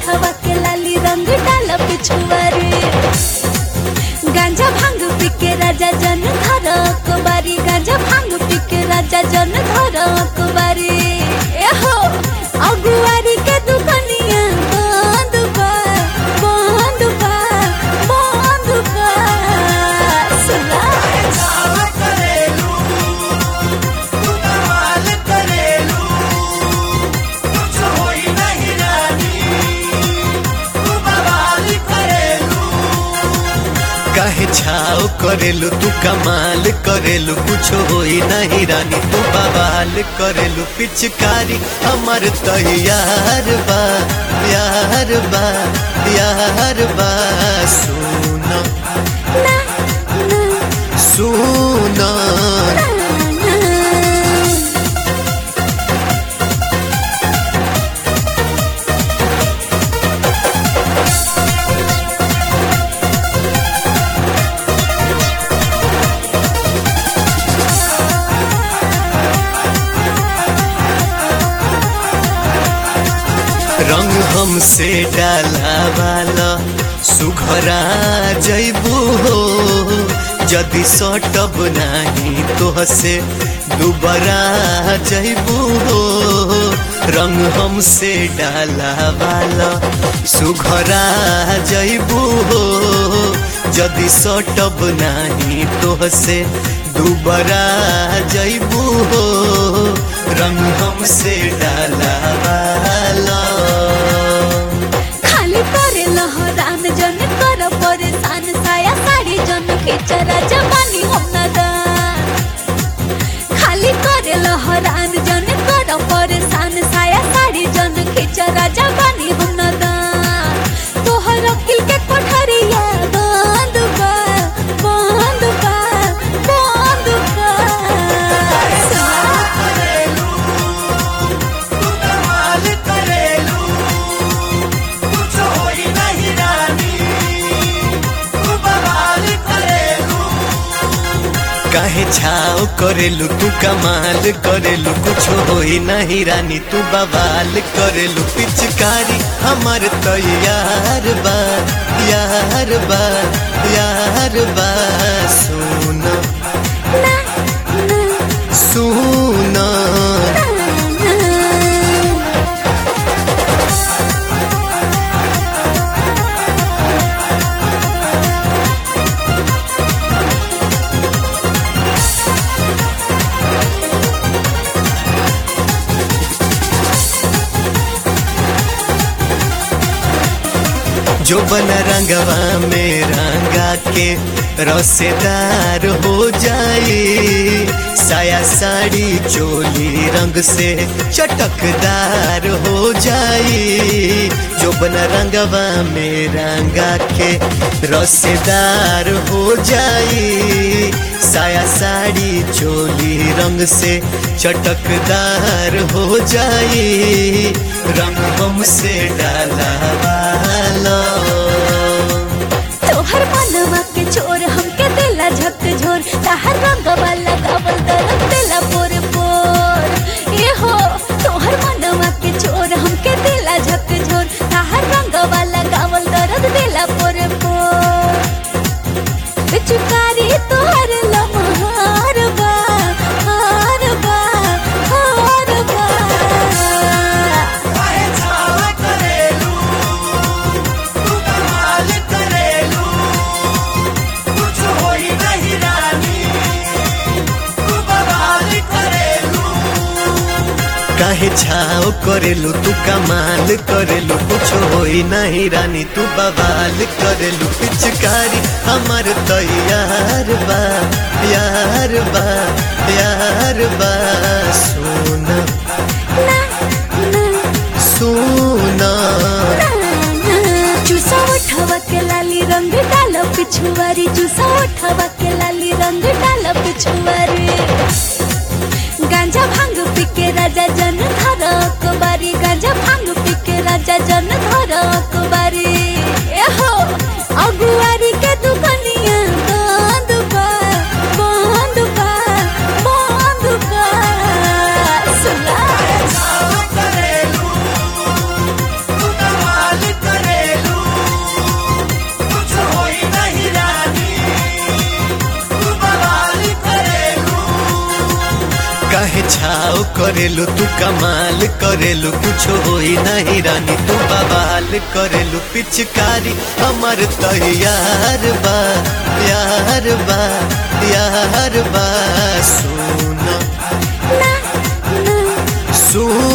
उठवा के लाली रंग डाल पिछुआरी गांजा भांग पी के राजा जन घर कुबारी गांजा भांग पी के राजा जन घर कुबारी एहो अगुआरी के दुकनिया बंद बा बंद बा बंद बा सुना चाव करेलू तू कमाल करेलू कुछ होई नहीं रानी तू बवाल करेलू काहे छाव करेलू तू कमाल करेलू कुछ होई नहीं रानी तू बवाल करेलू पिचकारी हमर तैयार बा यार बा यार बा सुन ना ना सुन ना रंग हमसे डाला वाला सुघरा जैबू हो जदि सटब नहीं तो हसे दुबरा जैबू हो रंग हमसे डाला वाला सुघरा जैबू हो जदि सटब नहीं तो हसे दुबरा जैबू हो रंग हमसे डाला वाला खाली करे लहरान जन कर परेशान साया साड़ी जन खिचरा जवानी हम नदान खाली करे लहरान जन कर परेशान साया साड़ी जन खिचरा जवानी हम नदान तोहर अकिल के कोठरिया बंद बा बंद बा बंद बा करेलू तू कमाल करेलू कुछ होई नहीं रानी तू बवाल करेलू काहे छाव करेलू तू कमाल करेलू कुछ होई नहीं रानी तू बवाल करेलू पिचकारी हमर तैयार बा यार बा यार बा सुन ना ना सुन ना जो बन रंगवा में रंगा के रसेदार हो जाए साया साड़ी चोली रंग से चटकदार हो जाए जो बन रंगवा में रंगा के रसेदार हो जाए साया साड़ी चोली रंग से चटकदार हो जाए रंग हमसे डाला वाला तोहर मनवा के छोर हमके दिला झक झोर ताहर रंग वाला गावल दरद दिला पोर पोर ए हो तोहर मनवा के छोर हमके दिला झक झोर ताहर रंग वाला गावल दरद दिला पोर पोर पिचकारी तोहर लमहार बा हार बा हार बा काहे छाव करेलू तू कमाल करेलू कुछ होई नहीं रानी तू बवाल करेलू काहे छाव करेलू तू कमाल करेलू कुछ होई नहीं रानी तू बवाल करेलू पिचकारी हमर तैयार बा यार बा यार बा सुन ना ना सुना चूसा उठवा के लाली रंग डाल पिछुआरी चूसा उठवा के लाली रंग डाल पिछुआरी गांजा भांग पी के राजा जन धर कुबारी गांजा भांग पी के राजा जन धर कुबारी एहो अगुआरी के दुकनिया बंद बा बंद बा बंद बा सुना करेलू तू कमाल भाव करेलू तू कमाल करेलू कुछ होई नहीं रानी तू बवाल करेलू पिचकारी हमर तैयार बा यार बा यार बा सुन ना ना सुन